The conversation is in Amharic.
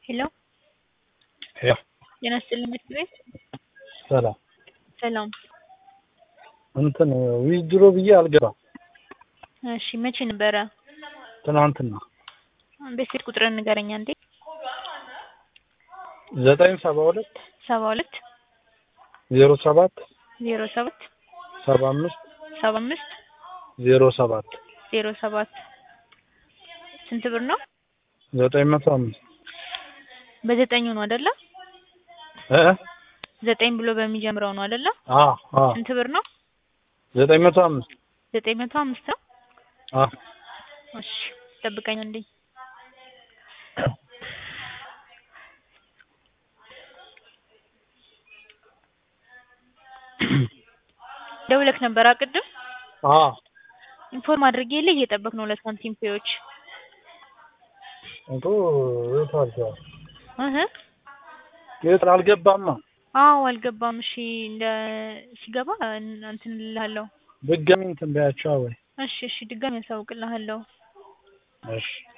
ሄሎ ሄሎ ጤና ይስጥልኝ ምክር ቤት ሰላም ሰላም እንትን ዊዝድሮ ብዬ አልገባም። እሺ መቼ ነበረ ትናንትና ቤት ስልክ ቁጥርን ንገረኝ አንዴ ዘጠኝ ሰባ ሁለት ሰባ ሁለት ዜሮ ሰባት ዜሮ ሰባት ሰባ አምስት ሰባ አምስት ዜሮ ሰባት ዜሮ ሰባት ስንት ብር ነው ዘጠኝ መቶ አምስት በዘጠኙ ነው አይደለ እ ዘጠኝ ብሎ በሚጀምረው ነው አይደለ አ አ ስንት ብር ነው ዘጠኝ መቶ አምስት ዘጠኝ መቶ አምስት ነው አ እሺ ጠብቀኝ እንዴ ደውለክ ነበር ቅድም አ ኢንፎርም አድርጌ የለ እየጠበቅ ነው ለሳንቲም ፔዎች እንቶ የት አልገባም እህ የት አልገባማ አዎ አልገባም እሺ እንደ ሲገባ እንትን እልሃለሁ ድጋሚ እንትን በያቸው ወይ እሺ እሺ ድጋሚ ያሳውቅልሃለሁ እሺ